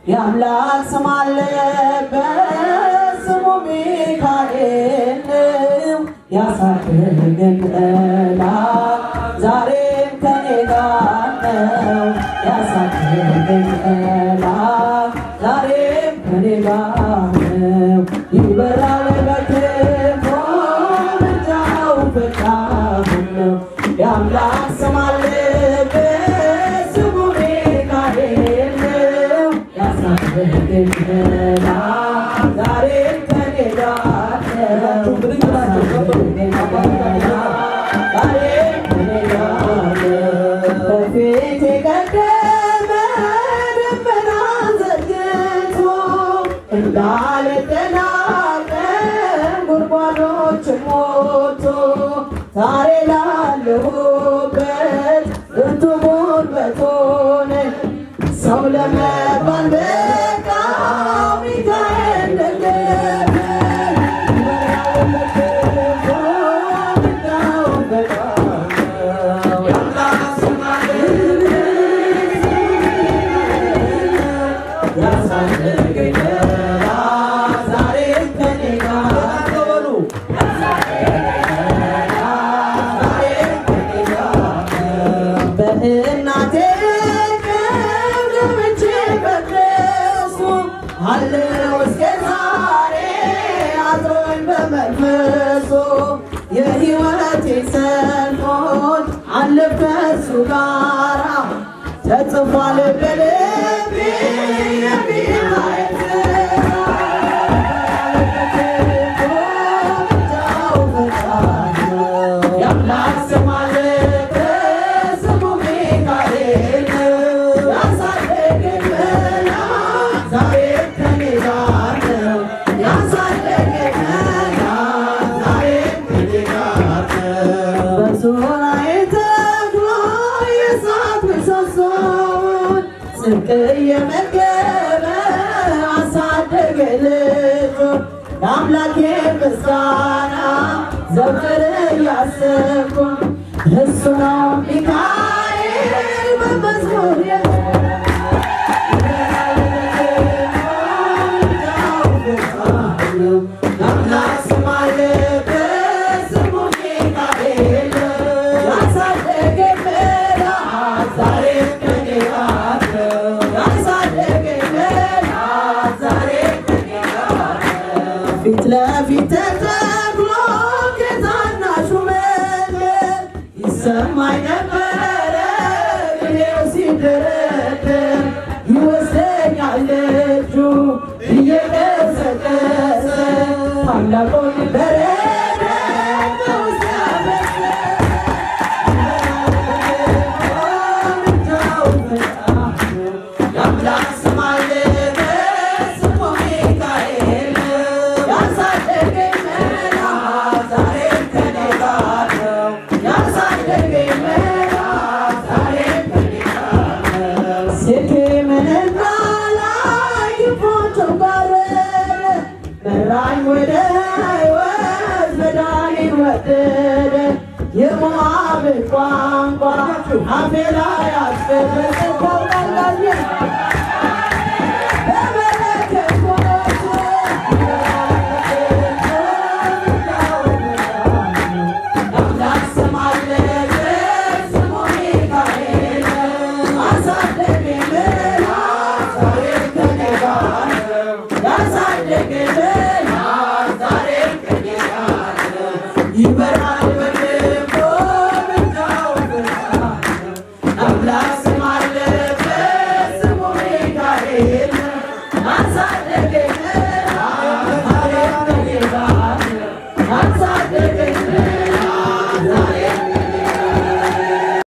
የአምላክ ስም አለበት ስሙ ሚካኤል ነው። ያሳደገን ጠላት ዛሬም ከኔ ጋር ነው። ያሳደገን ጠላት ዛሬም ከኔ ጋር ነው። ይበራል በክንፎ ምልጃው ፈጣን ነው። የአምላክ ስም አለበት ስሙ ሚካኤል ነው። ያሳደገን ጠላት ዛሬም ከኔ ጋር ነው። ያሳደገን ጠላት ዛሬም ከኔ ጋር ነው። በፊት የቀደመ ደመና ዘርግቶ እንዳልደናቀን ጉድጓዶችን ሞልቶ ዛሬ ላለሁበት ብርቱ ጉልበት ሆነኝ ሰው ለመባል በቃው ሚካኤል ደገፈኝ በእናቴ ቀን ገብቼ በደረሱ አለው እስከ ዛሬ አድሮኝ በመንፈሱ የሕይወቴ ሰልፎች አለፈ እሱ ጋራ ተጽፏል በልቤ የሚካኤል የአምላክ ስም አለበት ስሙ ሚካኤል ያሳደገን መልአክ ዛሬም ከኔ ጋር ነው። ያሳደገን መልአክ ዛሬም ከኔ ጋር ነው። በዙሪያዬ ተክሎ የእሳት ምሰሶውን ጽድቅ እየመገበ አሳደገኝ ልጁን ለአምላኬ ምስጋና ዘወትር እያሰብኩ እሱ ነው ሚካኤል በመዝሙር የአምላክ ስም አለበት ስሙ ሚካኤል ያሳደገኝ መልአክ ዛሬም ከኔ ጋር ነው። ያሳደገኝ መልአክ ዛሬም ከኔ ጋር ነው። ፊት ለፊት ተተክሎ ከታናሹ መንገድ ይሰማኝ ነበረ እኔው ሲደረደር ይወስደኛል እጁ እየቀሰቀሰ ታላቁን በረከት በውስጤ የአምላክ ስም አለበት ስሙ ሚካኤል ያሳደገኝ መልአክ ዛሬም ከኔ ጋር ነው። ያሳደገኝ መልአክ ዛሬም ከኔ ጋር ነው። ሴኬምንና ላይ ግንቦቹን ባረረ መራኝ ወደ ሕይወት መዳኔን ወደደ የሞዓብን ቋንቋ አፌ ላይ አስፈረሰ ታውቃላችሁ